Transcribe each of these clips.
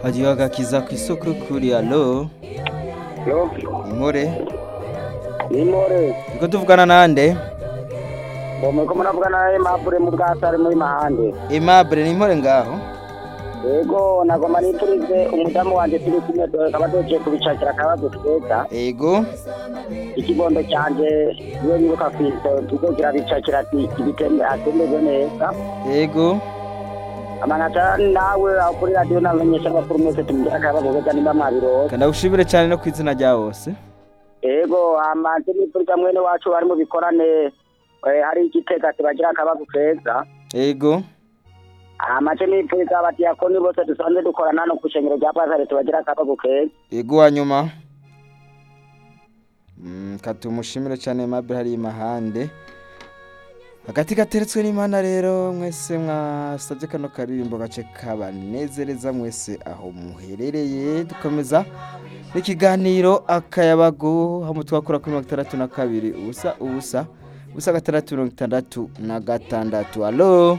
Hagiye agakiza ku isoko kuri alo Lo, inkore nimore. niko tuvugana nande Bomwe ko muravugana na Aimable mu bwasare muri Mahande. Aimable ni inkore ngaho Yego nagoma niturize umudamu wanje turi kumwe kaba doje kubicakira akabazo keza. ego Ikibondo canje iyo nibuka kwito tuzogira bicakira ati ibitembe atembeje neza. ego Amanata nawe aho kuri radio namenyesha abakuru mwese tumugira akabazo keza nimba mwabirose. kandi gushimire cyane no ku izina rya bose Ego amanje nituriza mwene wacu bari mu bikorane eh, hari igitega tibagira akabazo keza. ego amace nipfuza abadiyakoni bose dusanzwe dukorana no ku ishengero rya pasare tubagira akabazo keza ego wa nyuma Mm, katumushimire cyane Aimable hari imahande hagati gateretswe n'imana rero mwese mwasabye kano karirimbo gace kabanezereza mwese aho muherereye dukomeza n'ikiganiro akayabago aho mutwakura kuri mirongo itandatu na kabiri ubusa ubusa ubusa gatandatu mirongo itandatu na gatandatu alo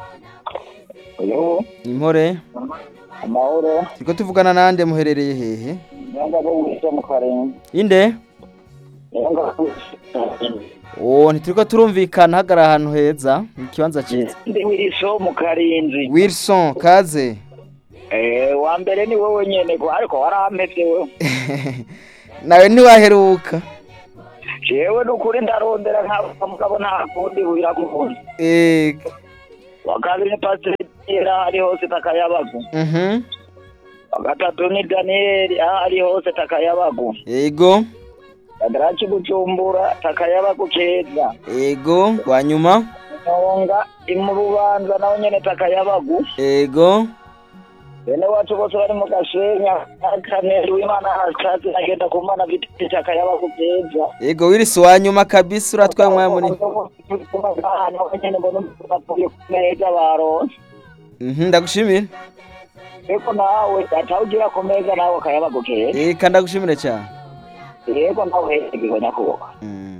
uyu impore amahoro turiko tuvugana nande muherereye hehe nyanga bo wise mu karenga inde nyanga Oh, ntituriko turumvikana hagara ahantu heza mu kibanza cyiza ndi wiriso mu karinzi Wilson kaze eh wa mbere ni wowe nyene ko ariko warampevye wewe nawe ntiwaheruka jewe nukuri ndarondera nka mugabo nta kundi biragukunze Eh, wa kabiri ni pasiteri era ari hose takayabagu mhm wa gatatu ni daniyeli aho ari hose takayabagu ego kadaraki gucumbura takayabagu keza ego wa nyuma Nyonga mu rubanza nawe nyene takayabagu ego bene wacu bose bari mu gasenya akaneri w'imana hashatse agenda ku mana viti takayabagu keza ego Wilson wa nyuma kabisa uratwaye umwanya munini nawe nyene mbona uvuye ku meza baronse Mhm ndagushimira eko nawe atawugira ku meza nawe akayabagu keza Eh, kandi ndagushimire cyane yego nawe hegewe nyakubahwa Mm.